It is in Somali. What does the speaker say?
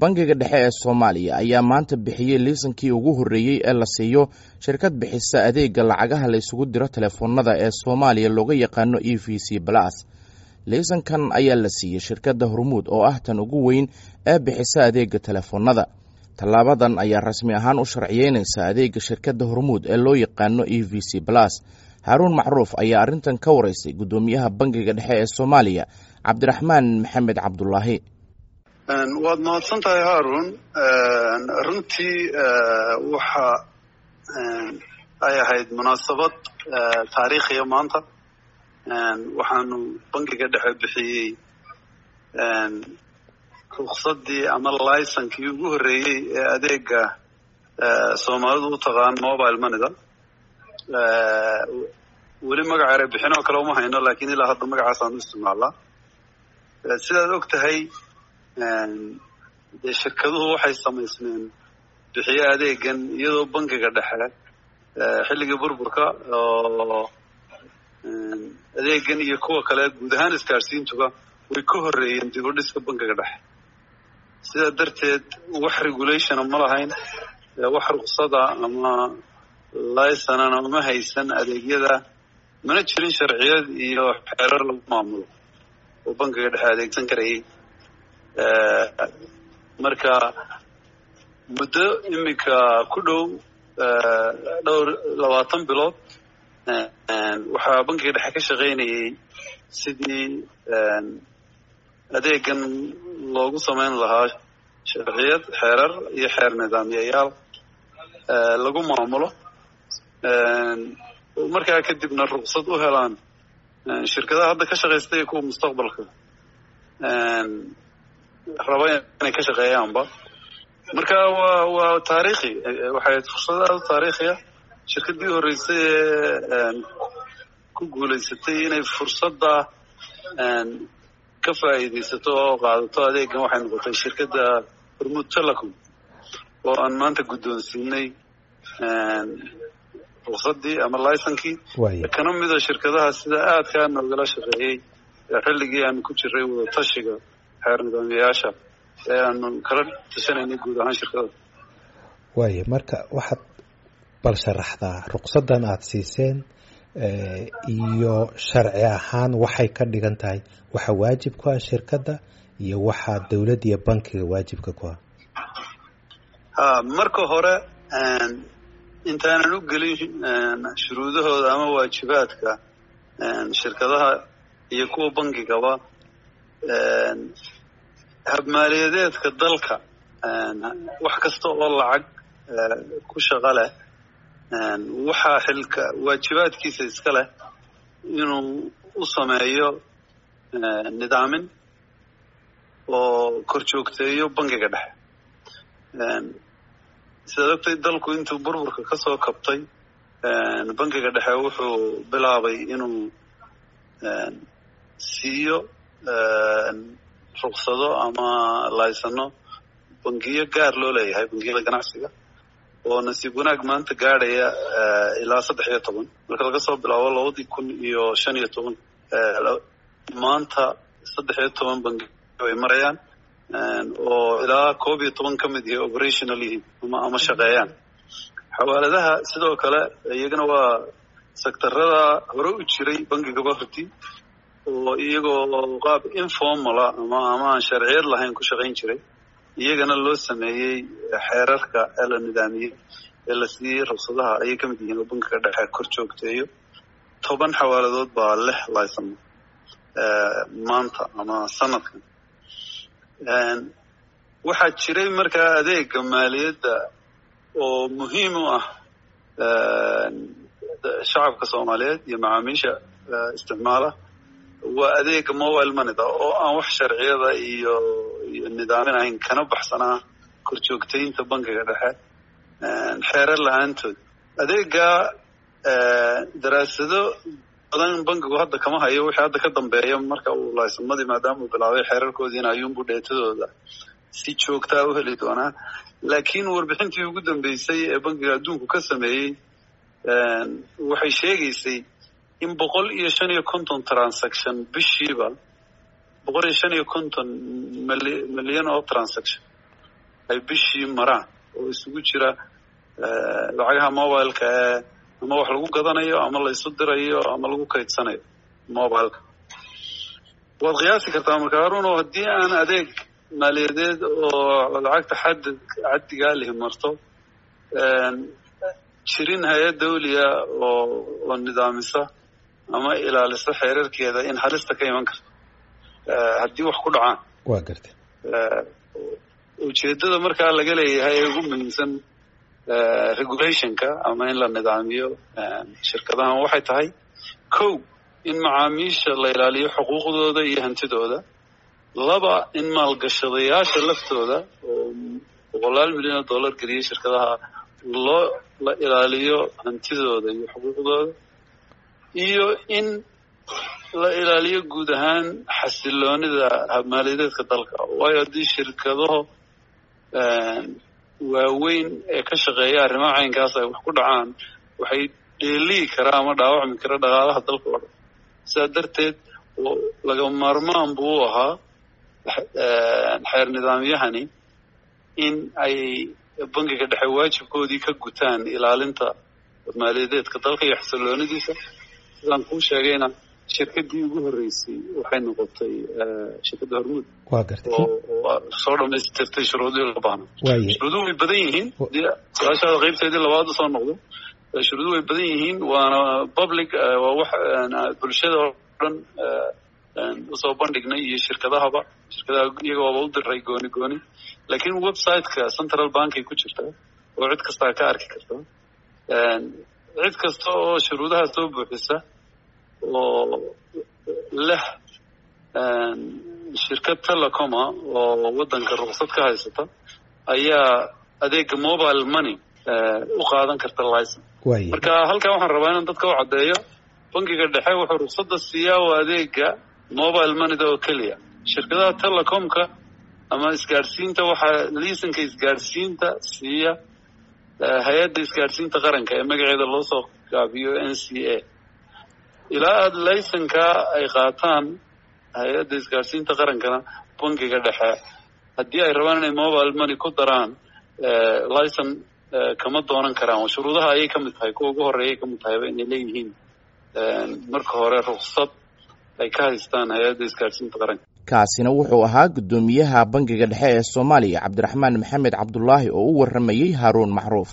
bangiga dhexe ee soomaaliya ayaa maanta bixiyey liisankii ugu horreeyey ee la siiyo shirkad bixisa adeega lacagaha la isugu diro telefoonada ee soomaaliya looga yaqaano e v c balas liisankan ayaa la siiyey shirkadda hormuud oo ah tan ugu weyn ee bixisa adeega telefoonada tallaabadan ayaa rasmi ahaan u sharciyeynaysa adeega shirkadda hormuud ee loo yaqaano e v c balas haaruun macruuf ayaa arrintan ka wareysay guddoomiyaha bangiga dhexe ee soomaaliya cabdiraxmaan maxamed cabdulaahi waad mahadsan tahay haarun runtii waxa ay ahayd munaasabad taariikhiya maanta waxaanu bangiga dhexe bixiyey ruksadii ama licenkii ugu horreeyey ee adeega soomaalidu u taqaan mobile moneyda weli magaca ere bixin oo kale uma hayno lakin ilaa hadda magacaasaan u isticmaalaa sidaad og tahay dee shirkaduhu waxay samaysmeen bixiye adeegan iyadoo bangiga dhexe xilligii burburka oo adeegan iyo kuwa kale guud ahaan isgaadhsiintuba way ka horreeyeen dib u dhiska bangiga dhexe sidaa darteed wax regulationa ma lahayn wax ruksada ama licenana uma haysan adeegyada mana jirin sharciyad iyo xeerar lagu maamulo oo bangiga dhexe adeegsan karayay marka muddo iminka ku dhow dhowr labaatan bilood waxaa bangiga dhexe ka shaqaynayay sidii adeegan loogu samayn lahaa sharciyad xeerar iyo xeer nidaamyayaal lagu maamulo markaa kadibna ruksad u helaan shirkadaha hadda ka shaqaysta iyo kuwa mustaqbalka raba inay ka shaqeeyaanba marka waa waa taariikhi waxay fursad aada u taariikhiya shirkaddii horreysay ee ku guulaysatay inay fursadda ka faa'iidaysato oo qaadato adeegan waxay noqotay shirkadda hormuud telecom oo aan maanta guddoonsiinay ruksaddii ama licenkii kana mida shirkadaha sida aadkaa noogala shaqeeyey xilligii aanu ku jiray wadatashiga xeer nidaamyayaasha ee aanu kala tashanaynay guud ahaan shirkada waaya marka waxaad bal sharaxdaa ruksaddan aada siiseen iyo sharci ahaan waxay ka dhigan tahay waxa waajib ku ah shirkadda iyo waxaa dowladda iyo bankiga waajibka ku ah ha marka hore intaanan u gelin shuruudahooda ama waajibaadka shirkadaha iyo kuwa bankigaba habmaaliyadeedka dalka wax kasta oo lacag ku shaqo leh waxaa xilka waajibaadkiisa iska leh inuu u sameeyo nidaamin oo kor joogteeyo bangiga dhexe sidaad ogtay dalku intuu burburka ka soo kabtay bangiga dhexe wuxuu bilaabay inuu siiyo ruksado ama laysano bangiyo gaar loo leeyahay bangiyada ganacsiga oo nasiib wanaag maanta gaadhaya ilaa saddex iyo toban marka laga soo bilaabo labadii kun iyo shan iyo toban maanta saddex iyo toban bangi ay marayaan oo ilaa koob iyo toban ka mid yahay operational yihiin ama ama shaqeeyaan xawaaladaha sidoo kale iyagana waa sektarada hore u jiray bangigaba hortii oo iyagoo qaab informala ama ama aan sharciyad lahayn ku shaqayn jiray iyagana loo sameeyey xeerarka ee la nidaamiyey ee la siiyey ruksadaha ayay ka mid yihiin oo bankiga dhexe kor joogteeyo toban xawaaladood baa lix laysan maanta ama sanadkan waxaa jiray markaa adeega maaliyadda oo muhiim u ah shacabka soomaaliyeed iyo macaamiisha isticmaala waa adeega mobile moneyda oo aan wax sharciyada iyo iyo nidaamin ahayn kana baxsanaa kor joogtaynta bankiga dhexe xeerar la-aantood adeega daraasado badan bankigu hadda kama hayo wixii hadda ka dambeeya marka uu laysamadii maadaama uu bilaabay xeerarkoodiina ayuunbu dheetadooda si joogtaa u heli doonaa laakiin warbixintii ugu dambeysay ee bankiga adduunku ka sameeyey waxay sheegaysay in boqol iyo shan iyo konton transaction bishiiba boqol iyo shan iyo konton milyan oo transaction ay bishii maraan oo isugu jira lacagaha mobileka ee ama wax lagu gadanayo ama la isu dirayo ama lagu kaydsanayo mobileka waad qiyaasi kartaa marka haruno haddii aan adeeg maaliyadeed oo lacagta xad caddigaa lihi marto jirin hay-ad dawliya oo oo nidaamisa ama ilaalisa xeerarkeeda in halista ka iman karto haddii wax ku dhacaan waa garta ujeeddada markaa laga leeyahay ee ugu muhiimsan regulationka ama in la nidaamiyo shirkadahan waxay tahay kow in macaamiisha la ilaaliyo xuquuqdooda iyo hantidooda laba in maalgashadayaasha laftooda oo boqolaal milyan oo dollar geliyay shirkadaha loo la ilaaliyo hantidooda iyo xuquuqdooda iyo in la ilaaliyo guud ahaan xasiloonida maaliyadeedka dalka waayo haddii shirkadaho waaweyn ee ka shaqeeya arrimaha caynkaas ay wax ku dhacaan waxay dheeliyi karaa ama dhaawacmi kara dhaqaalaha dalka oo dhan sidaa darteed laga maarmaan buu u ahaa xeer nidaamyahani in ay bangiga dhexe waajibkoodii ka gutaan ilaalinta maaliyadeedka dalka iyo xasiloonidiisa sidaan kuu sheegayna shirkadii ugu horreysay waxay noqotay shirkadda hormuud waa gartay oo soo dhamaystirtay shuruudihii loo baahna waaye shuruuduhu way badan yihiin hadii su-aashaada qaybteedii labaad usoo noqdo shuruuduhu way badan yihiin waana public waa wax bulshada oo dhan usoo bandhignay iyo shirkadahaba shirkadaha iyagooba u diray gooni gooni laakiin websiteka central bankay ku jirta oo cid kastaa ka arki karta cid kasta oo shuruudaha soo buuxisa oo leh shirkad telecoma oo waddanka ruqsad ka haysata ayaa adeega mobile money u qaadan karta licen waaye marka halkan waxaan rabaa inaan dadka u caddeeyo bangiga dhexe wuxuu ruqsadda siiyaa oo adeega mobile moneyda oo keliya shirkadaha telecomka ama isgaadhsiinta waxaa liisanka isgaadhsiinta siiya hay-adda isgaadhsiinta qaranka ee magaceeda loo soo gaabiyo n c a ilaa aada laysankaa ay qaataan hay-adda isgaadhsiinta qarankana bangiga dhexe haddii ay rabaan inay mobile money ku daraan licen kama doonan karaan shuruudaha ayay ka mid tahay kuwa ugu horreeyay ka mid tahayba inay leeyihiin marka hore ruksad ay ka haystaan hay-adda isgaadhsiinta qaranka kaasina wuxuu ahaa guddoomiyaha bangiga dhexe ee soomaaliya cabdiraxmaan maxamed cabdulaahi oo u warramayey haaruun macruuf